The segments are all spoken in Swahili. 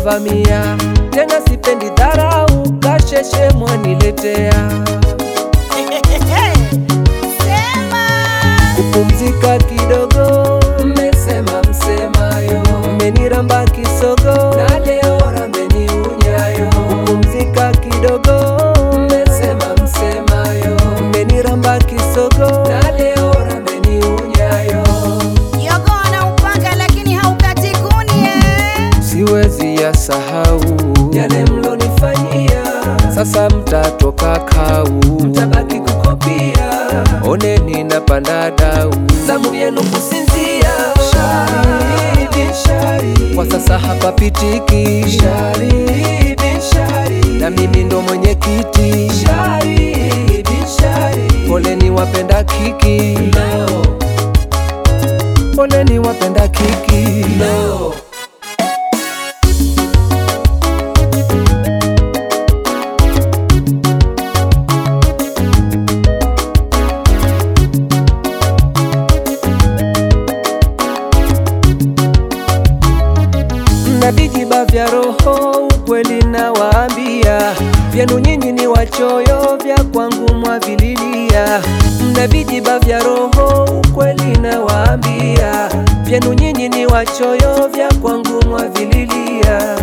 mnavamia tena, sipendi dharau, kasheshe mwaniletea Sema kupumzika kidogo, mmesema msemayo, mmeniramba kisogo na leo rambeni unyayo. Kupumzika kidogo, mmesema msemayo, mmeniramba kisogo na leo rambeni unyayo. jogoo na upanga lakini haukati kuni eh. Siwezi ya sahau yale mlonifanyia, sasa mtatoka kau, mtabaki kukopia. Oneni napanda dau, zamu yenu kusinzia. Shahidi, shahidi, kwa sasa hapapitiki. Shahidi, shahidi, na mimi ndo mwenyekiti. Shahidi, shahidi, poleni wapenda kiki leo, poleni wapenda kiki leo. na vijiba vya roho, ukweli nawaambia, vyenu nyinyi ni wachoyo, vya kwangu mwavililia. Mna vijiba vya roho, ukweli nawaambia, vyenu nyinyi ni wachoyo, vya kwangu mwavililia.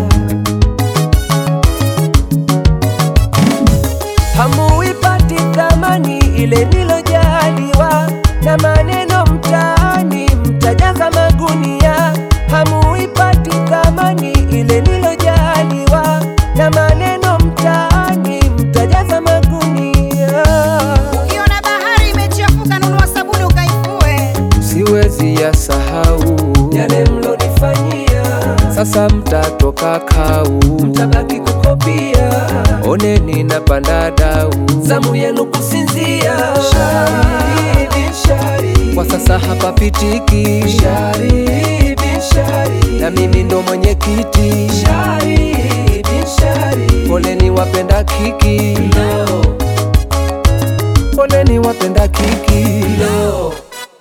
Hamuipati thamani ile nilojaliwa na maneno mtaani, mtajaza magunia. Hamuipati thamani ile nilojaliwa na maneno mtaani, mtajaza magunia. Ukiona bahari imechafuka, nunua sabuni ukaifue. Siwezi ya sahau yale mlonifanyia, sasa mtatoka kau, mtabaki kukopia. Oneni napanda dau, zamu yenu kusinzia. Shahidi, shahidi, kwa sasa hapapitiki. Shahidi, shahidi, na mimi ndo mwenyekiti. Shahidi, shahidi, poleni wapenda kiki leo, poleni wapenda kiki leo.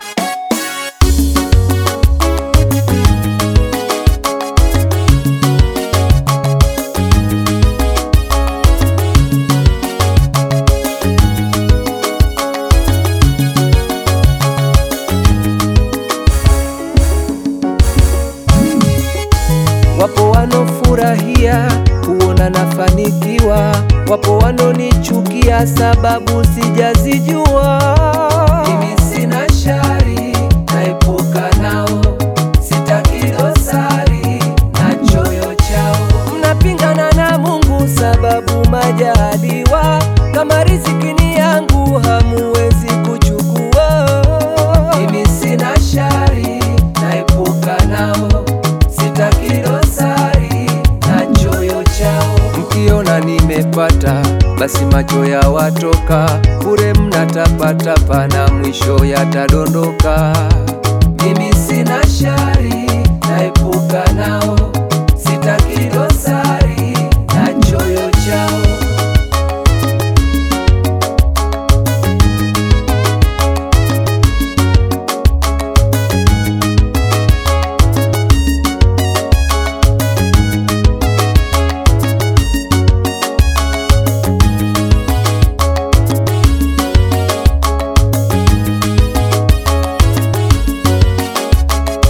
Wapo wanofurahia kuona nafanikiwa, wapo wanonichukia sababu sijazijua. Mimi sina shari, naepuka nao, sitaki dosari na choyo chao. Mnapingana na Mungu sababu majaliwa, kama riziki ni yangu hamuwezi kuchukua. Mimi sina shari, naepuka nao sitaki dosari na choyo chao. Mkiona nimepata basi macho ya watoka bure, mnatapatapa na mwisho yatadondoka. Mimi sina shari, naepuka nao, sitaki dosari na choyo chao.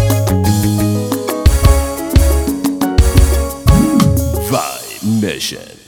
Vibe Mission.